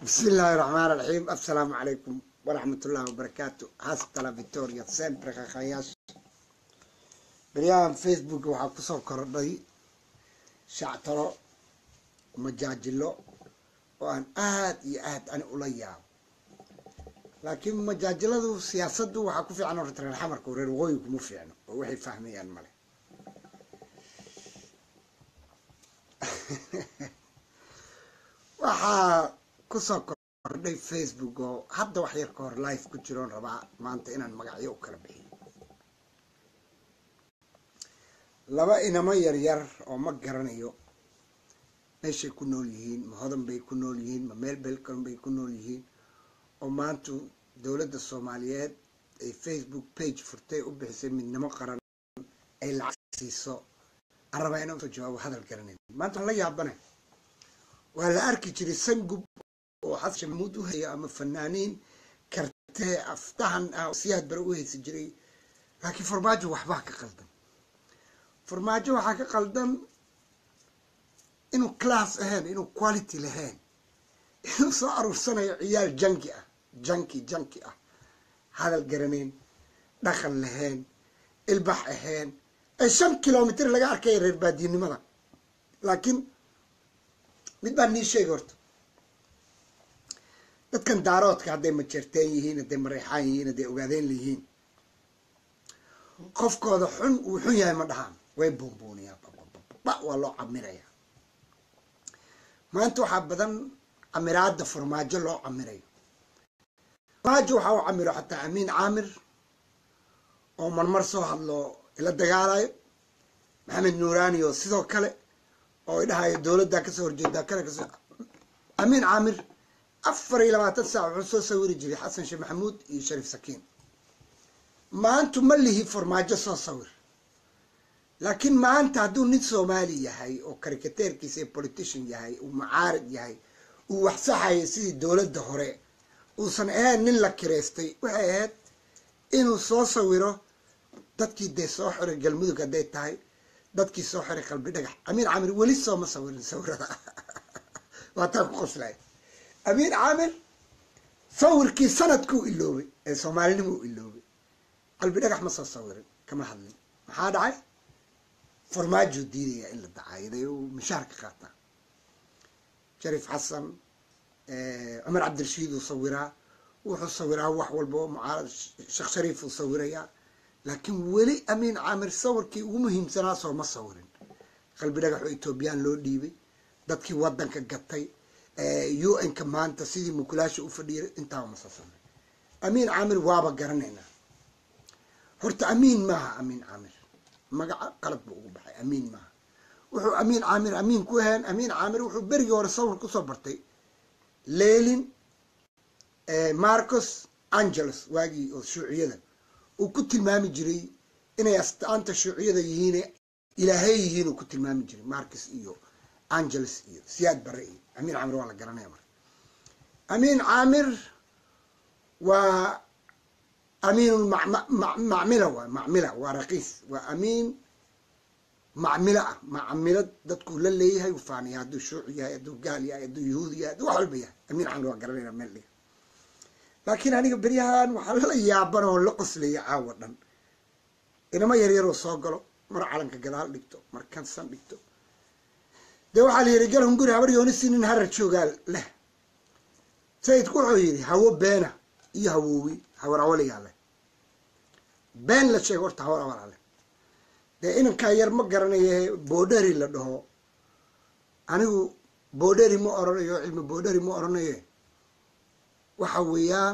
bismi illaahi raxmaan raxiim assalaamu calaykum waraxmat ullahi wabarakaatu hastala victoria sempre kakhayaasha beryahan facebook waxaa kusoo kordhay shactaro majaajilo oo aan aada iyo aad ani ula yaabo laakiin majaajiladu siyaasaddu waxaa ku fiican horta reer xamarka reer waqooyi kuma fiicno oo waxay fahmayaan male waxaa kusoo kordhay facebook oo hadda wax yar ka hor life ku jiroon rabaa maanta inaan magacyo u kala bixiyo laba inamo yaryar oo ma garanayo meeshay ku nool yihiin ma hodan bay ku nool yihiin ma meel belcon bay ku nool yihiin oo maanta dowladda soomaaliyeed ay facebook page furtay u bixisay midnimo qaran ay lacag siiso aan rabaa inaan usoo jawaabo hadal garanayn maanta waan la yaabane waa la arki jiray sangub oo xasan maxamuud u haya ama fanaaniin kartee aftahan ah siyaad bare u haysi jiray laakiin farmaajo waxbaa ka qaldan farmaajo waxaa ka qaldan inuu class ahayn inuu quality lahayn inuu soo aruursanayo ciyaal janki ah janki janki ah hadal garanayn dhaqan lahayn ilbax ahayn ee shan kilomitr laga arkaya reer baadiyinimada laakiin mid baa nii sheega horta dadkan daaroodka hadday majeerteen yihiin hadday mareexaan yihiin hadday ogaadeen layihiin qofkooda xun uu xun yahay ma dhahaan way buunbuuniyaa ba waa loo camiraya maanta waxaa badan camiraada farmaajo loo camirayo farmaajo waxaa u camiro xataa amiin caamir oo marmar soo hadlo ila dagaalayo maxamed nuuraani oo sidoo kale oo idhahayo dowladdaa kasoo horjeedaa kana kasoo amiin caamir afar iyo labaatan saac wuxuu soo sawiri jiray xasan sheekh maxamuud iyo shariif sakiin maantu ma lihi farmaajo soo sawir laakiin maanta hadduu nin soomaali yahay oo karikateerkiisa politician yahay uu mucaarid yahay uu waxsaxayo sidii dowladda hore uusan ahayn nin la kireystay waxay ahayd inuu soo sawiro dadkii dee soo xiray galmudug hadday tahay dadkii soo xiray qalbi dhagax amiin caamir weli sooma sawirin sawirada waa taa ku qoslay amiin caamir sawirkii sanadkuu iloobay ee soomaalinimo u iloobay qalbi dhagax ma soo sawirin kama hadlin maxaa dhacay farmaajuu diidaya in la dacaayaday uu mishaar ka qaataa shariif xasan cumar cabdirashiid uu sawiraa wuxuu sawiraa wax walba oo mucaarad sheekh shariif uu sawirayaa laakiin weli amiin caamir sawirkii ugu muhiimsanaa sooma sawirin qalbi dhagax oo etoobiyaan loo dhiibay dadkii wadanka gatay u n-ka maanta sidii mukulaasha u fadhiiray intaaba ma soo samay amiin caamir waaba garanaynaa horta amiin maaha amiin caamir magaca qalad buu ugu baxay amiin maaha wuxuu amiin caamir amiin ku ahayn amiin caamir wuxuu berigii hore sawir kusoo bartay leylin marcos angeles waagii oo shuuciyada uu ku tilmaami jiray inay astaanta shuuciyada yihiin ilaahay yihiin uu ku tilmaami jiray marcos iyo angeles iyo siyaad bare iyo amiin caamir waa la garanaya marka amiin caamir waa amiin macmila waay macmila waa raqiis waa amiin macmilo ah macmilo dadkuu la leeyahay u faaniya hadduu shuuci yahay hadduu gaal yahay hadduu yahuudi yahay hadduu wax walba yahay amiin caamir waa garanayna meel dhiga laakiin aniga beryahan waxaa la yaaban oo la qoslaya caawa dhan inama yaryaroo soo galo mar calanka gadaal dhigto mar kansan dhigto dee waxaa la yidhi galhun guri habar yoonisi nin harar joogaa leh sayidku wuxuu yidhi hawo beena iyo hawoowi hawar awaligaa leh been la sheego horta hawar awalaa leh dee inankaa yar ma garanaye boodheri la dhaho anigu boodheri ma oranayo cilmi boodheri ma oranaye waxa weeyaan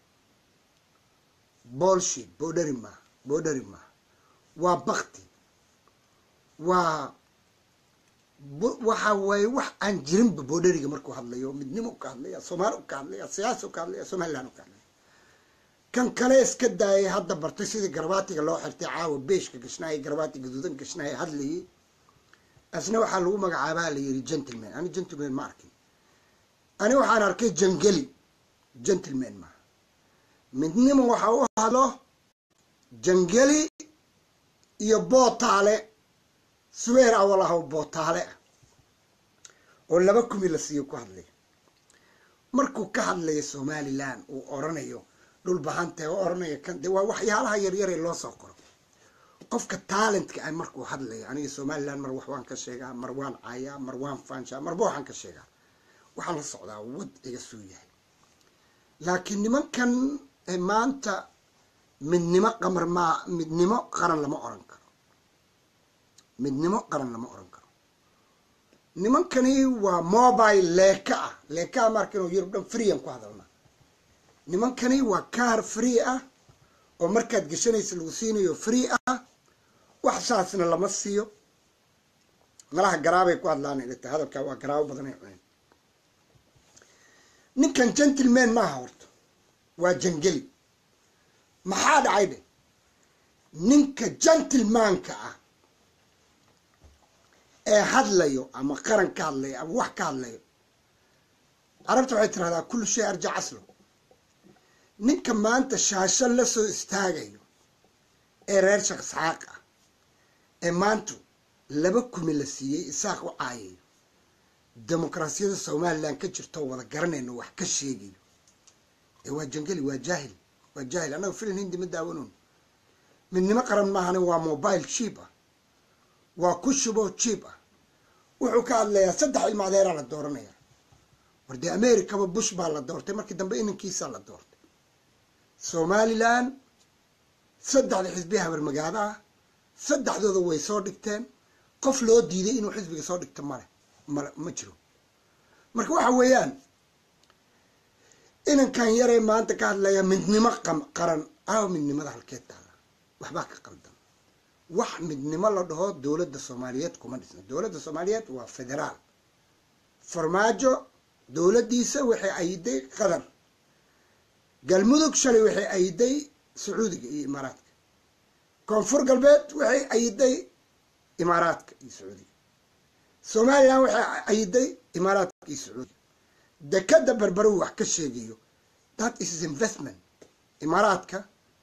bolshit boodheri maaha boodheri maaha waa bakti waa waxa waaye wax aan jirinba boodheriga markuu hadlayo midnimo u ka hadlaya soomaali u ka hadlaya siyaasa u ka hadlaya somaliland u ka hadlaya kan kale iska daayay hadda bartay sidii garbaatiga loo xirtay caawa beeshka gashnaaya garbaati gaduudan gashnaaya hadlayay asna waxaa lagu magacaabaa la yiri gentleman ani gentleman ma arkin ani waxaan arkay jangeli gentleman maaha midnimo waxa u hadlo jangeli iyo bootaale sweer awalahaw bootaale ah oo laba kumi la siiyo ku hadlay markuu ka hadlayo somalilan uu oranayo dhul bahantee u oranayo kan de waa waxyaalaha yaryare loo soo qoro qofka talentka ah markuu hadlayo aniga somalilan mar wax waan ka sheegaa mar waan caayaa mar waan faanshaa marba waxaan ka sheegaa waxaan la socdaa wadciga suu yahay laakiin nimankan maanta midnimo qamar maa midnimo qaran lama oran karo midnimo qaran lama oran karo nimankani waa mobile leeka ah leekaa marka inuu yurub dhan freean ku hadalna nimankani waa kaar free ah oo markaad geshanaysa lagu siinayo free ah wax saasna lama siiyo malaha garaabay ku hadlaan ta hadalkaa waa garaabo badanay cuneen ninkan gentleman maaha horta waa jangeli maxaa dhacay dhe ninka gentlemanka ah ee hadlayo ama qaran ka hadlayo ama wax ka hadlayo carabta waxay tirahdaa kullu shay arja caslo ninka maanta shaasho la soo istaagayo ee reer sheekh isxaaq ah ee maanta laba kumi la siiyey isaaq u caayayo dimuqraasiyada somalilan ka jirtoo wada garanayno wax ka sheegayo ee waa jangeli waa jaahil waa jaahil annaga filin hindi ma daawanoon midnimo qaran maahane waa mobile cheap ah waa ku shubo cheap ah wuxuu ka hadlayaa saddex ilma adeeraa la dooranaya war dee americaba bush baa la doortay markii dambe inankiisaa la doortay somalilan saddexda xisbi habarmagaado ah saddexdooda way soo dhigteen qof loo diiday inuu xisbiga soo dhigto male male ma jiro marka waxa weeyaan inankan yaree maanta ka hadlaya midnimo qaran aaw midnimada halkeed taala waxbaa ka qaldan wax midnimo la dhaho dowladda soomaaliyeed kuma dhisna dowladda soomaaliyeed waa federaal farmaajo dowladdiisa waxay ayiday qatar galmudug shalay waxay ayiday sacuudiga iyo imaaraadka koonfur galbeed waxay ayiday imaaraadka iyo sacuudiga somalilan waxay ayiday imaaraadka iyo sacuudiga dekada berberu wax ka sheegayo that is investment imaaraadka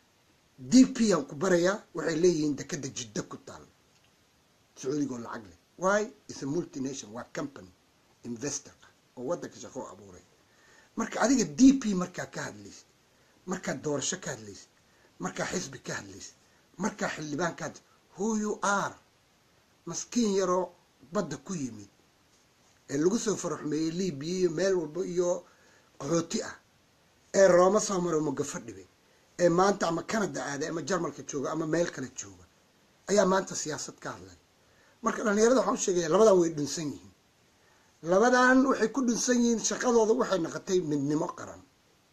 d p aan ku barayaa waxay leeyihiin dekada jiddo ku taal sacuudiga oo lacag leh why is a multination waa company investor ah oo waddanka shaqo abuuray marka adiga d p markaa ka hadlaysid markaa doorasho ka hadlaysid markaa xisbi ka hadlaysid markaa xildhibaan ka hadlaysid who you are maskiin yaroo badda ku yimid ee lagu soo faraxumeeyey libiya iyo meel walba iyo qaxooti ah ee rooma soo maro mogafo dhibay ee maanta ama canada aaday ama jarmalka jooga ama meel kale jooga ayaa maanta siyaasad ka hadlay marka dhalinyarada waxaan u sheegaya labadan way dhunsan yihiin labadan waxay ku dhunsan yihiin shaqadooda waxay noqotay midnimo qaran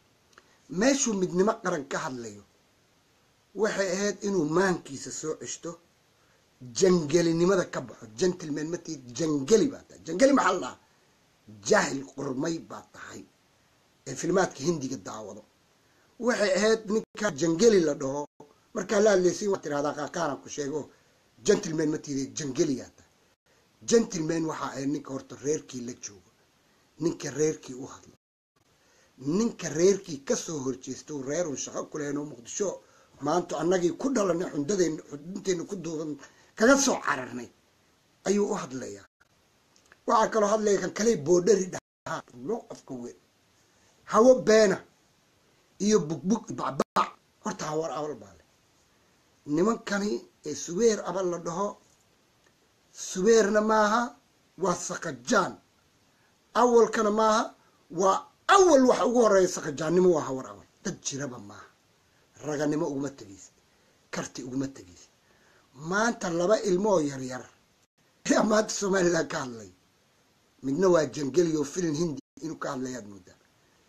meeshuu midnimo qaran ka hadlayo waxay ahayd inuu maankiisa soo ceshto jangelinimada ka baxo gentleman matid jangeli baa tahay jangeli maxaa la dhahaa jaahil qurmay baa tahay ee filmaadka hindiga daawado waxay ahayd ninka jangeli la dhaho markaa la hadlaysin waa tirahdaa qaaqaaran ku sheego gentleman matide jangeligaa tahay gentleman waxaa ahayd ninka horta reerkii la joogo ninka reerkii u hadlo ninka reerkii kasoo horjeesta reerun shaqo ku lehen oo muqdisho maanta annagii ku dhalanay xundadeen xudunteena ku duuban kaga soo cararnay ayuu u hadlayaa waxaa kaloo hadlaya kan kale boodhari dhahaa loo qofka weyn hawo beena iyo bugbug bacbac horta hawar abal baa leh nimankani ee subeer abal la dhaho subeerna maaha waa sakajaan awalkana maaha waa awal waxa ugu horeeya sakajaannimo waa hawar abal dad jiraba maaha raganimo uguma tegaysid karti uguma tegaysid maanta laba ilmoo yaryar ayaa maanta somalilan ka hadlay midna waa jangeli oo filin hindi inuu ka hadlayaad moodaa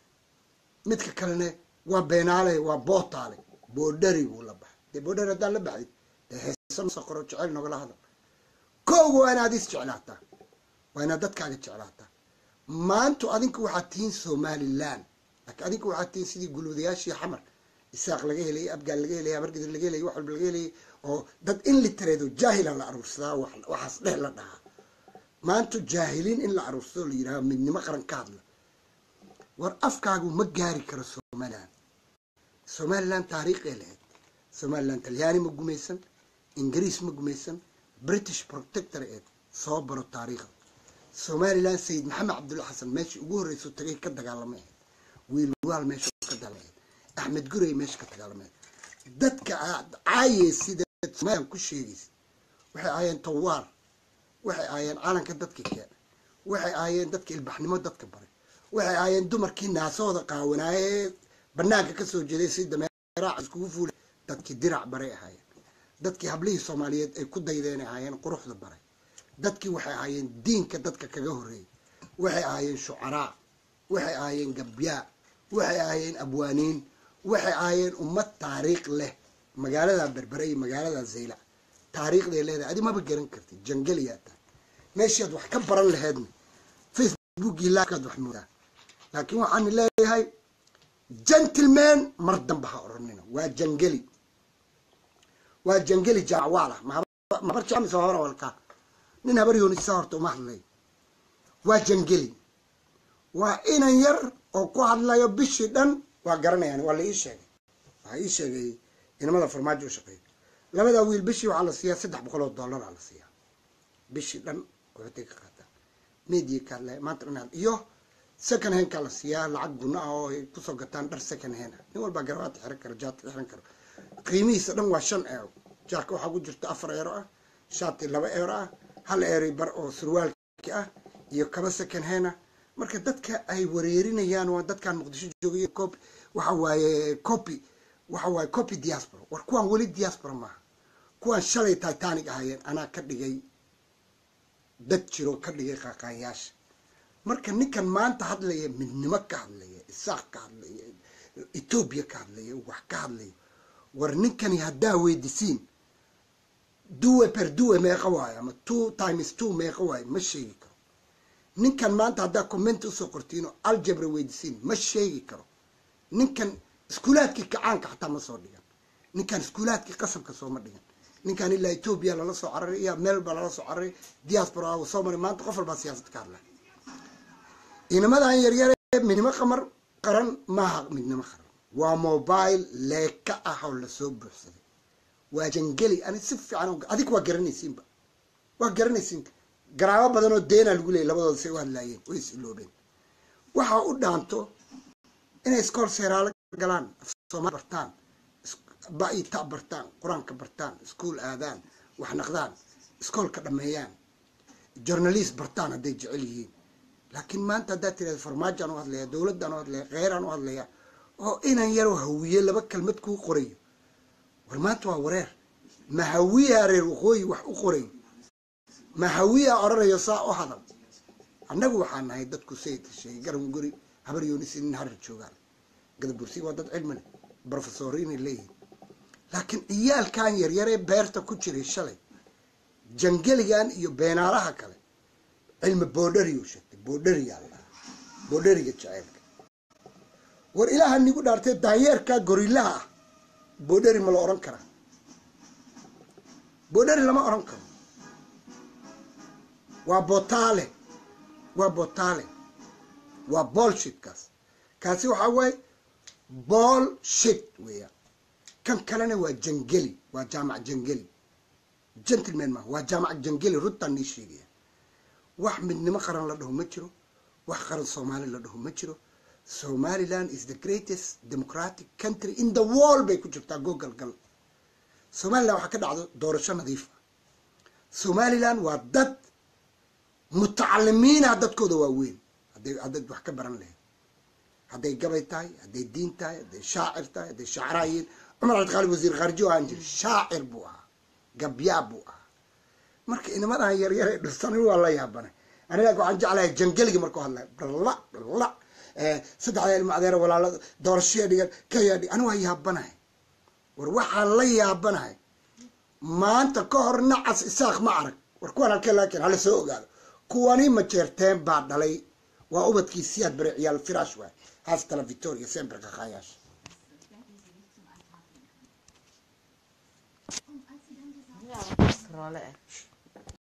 midka kalena waa beenaale waa bootaale boodhari buu la baxay dee boodhari haddaan la baxdid dee heesanoo qoro jecel nogala hadal kooga waa inaad is jeclaataa waa inaad dadkaaga jeclaataa maantu adinku waxaad tihiin somalilan laakiin adinku waxaad tihiin sidii guluudayaashii xamar isaaq laga helayay abgaal laga helayay abargidir laga helayay wax walba laga helayay oo dad in litareedo jaahila la aruursadaa waxaas dheh la dhahaa maanta jaahiliin in la aruursado la yidhaha midnimo qaran ka hadla war afkaagu ma gaari karo somalilan somalilan taariikhay lahayd somalilan talyaani ma gumaysan ingiriis ma gumaysan british protector eed soo baro taariikhda somalilan sayid maxamed cabdulla xasan meeshii ugu horreyso tagay ka dagaalamay ahayd wiilwaal meesha ka dalameed axmed gurey meesha ka dagaalamayd dadka aad caayey sida somalilan ku sheegaysa waxay ahaayeen tawaar waxay ahaayeen calanka dadka keena waxay ahaayeen dadka ilbaxnimo dadka baray waxay ahaayeen dumarkii naasooda qaawanaaye banaanka kasoo jeeday si dameerac iskugu fuulay dadkii dirac baray ahaayeen dadkii hablihii soomaaliyeed ay ku daydeen ahaayeen quruxda baray dadkii waxay ahaayeen diinka dadka kaga horreeyay waxay ahaayeen shucaraa waxay ahaayeen gabyaa waxay ahaayeen abwaaniin waxay ahaayeen ummad taariikh leh magaalada berbere iyo magaalada zayla taariikhday leedahay adi maba garan kartid jangaliyaa tahay meeshaad wax ka baran laheedna facebookii laakaad wax moodaa laakiin waxaan leeyahay gentleman mar damba ha oranina waa jangeli waa jangeli jaacwaala mahabar jecmis hore walkaa nin habar yoonisa horta uma hadlay waa jangeli waa inan yar oo ku hadlayo bishii dhan waa garanayaan waa la ii sheegay waxaa ii sheegay inamada farmaajo u shaqeeya labadaa wiil bishii waxaa la siiyaa saddex boqol oo dollar aa la siiyaa bishii dhan waxotay ka qaataan media ka hadlaya maanta dhan iyo second handkaa la siiyaa lacag guna ah oo ay kusoo gataan dhar second hand ah nin walbaa garabaata xiran karo jaadka xiran karo qiimihiisa dhan waa shan eero jaarka waxaa ku jirta afar eero ah shaati laba eero ah hal eeri bar oo surwaalki ah iyo kaba second hand ah marka dadka ay wareerinayaan waa dadkan muqdisho joogay cop waxa waaye copy waxa waaye copy diaspora war kuwaan weli diaspora maaha kuwaan shalay titanic ahaayeen anaa ka dhigay dad jiro ka dhigay qaaqaanyaasha marka ninkan maanta hadlaya midnimo ka hadlaya isaaq ka hadlaya etoobiya ka hadlaya wax ka hadlaya war ninkani haddaa weydisiin duwe per duwe meeqa waayo ama two times two meeqa waayo ma sheegi karo ninkan maanta haddaa comment usoo qortiino aljabra weydisiin ma sheegi karo ninkan iskuulaadkii kacaanka xataa ma soo dhigan ninkan iskuulaadkii qasabka sooma dhigan ninkan ilaa etoobiya lala soo cararay iyo meel baa lala soo cararay diaspora soo maray maanta qof walbaa siyaasad ka hadlay inamadan yaryare midnimo qamar qaran maaha midnimo qaran waa mobile leeka ah oo lasoo buuxsaday waa jangeli ani si fiican adig waa garanaysiinba waa garanaysiin garaabo badan oo deena lagu leeyay labadooda say u hadlaayeen way is iloobeen waxa u dhaanto inay iskool seeraalo galaan soomaali bartaan ba-i ta bartaan qur-aanka bartaan iskuol aadaan wax naqdaan iskoolka dhameeyaan journalist bartaan hadday jecel yihiin laakiin maanta haddaad tirahda farmaajaan u hadlaya dowladdaan u hadlaya kheyraan u hadlaya oo inan yaroo hawiye laba kelmad kuu qorayo war maanta waa wareer ma hawiyaa reer waqooyi wax u qorayo ma hawiyaa odhanayo saa u hadal annagu waxaa nahay dadku sayidka sheegay garan guri habar yoonisi nin harar joogaan gadabursi waa dad cilmi leh brofesoriinay leeyihin laakiin ciyaalkan yaryaree beerta ku jiray shalay jangeligan iyo beenaalaha kale cilmi boodhariyu sheegtay boodhariyaa la dhahaa boodhariga jaceylka war ilaaha nigu dhaartay daanyeerkaa gorillaha ah boodhari ma la odhan karaa boodhari lama odhan karo waa botaale waa botaale waa bolshitkaas kaasi waxaa waaye bolshit weeyaan kan kalena waa jangeli waa jaamac jangeli gentleman maaha waa jaamac jangeli runtaan nii sheegaya wax midnimo qaran la dhaho ma jiro wax qaran soomaali la dhaho ma jiro somaliland is the greatest democratic country in the world bay ku jirtaa google gal somaliland waxaa ka dhacdo doorasho nadiifa somaliland waa dad mutacalimiinah dadkooda waa weyn hadday haddayd wax ka baran lahayd hadday gabay tahay hadday diin tahay hadday shaacir tahay hadday shacraayiin cumar cabdiqaalib wasiir khaariji oo aan jiri shaacir buu ahaa gabyaa buu ahaa marka inamadan yaryar ee dhirsanin waa la yaabanay aniga waxaan jeclahay jangeliga markuu hadlay dhalla dhalla saddexda ilma adeer walaala doorashaya dhigan kaya dhig ani waa yaabanahay war waxaan la yaabanahay maanta ka hor nacas isaaq ma arag war kuwan halkee laakiin hala soo ogaado kuwani majeerteen baa dhalay waa ubadkii siyaad bare ciyaal firaash waay haastala victoria sempre kakaayaasha Rolle.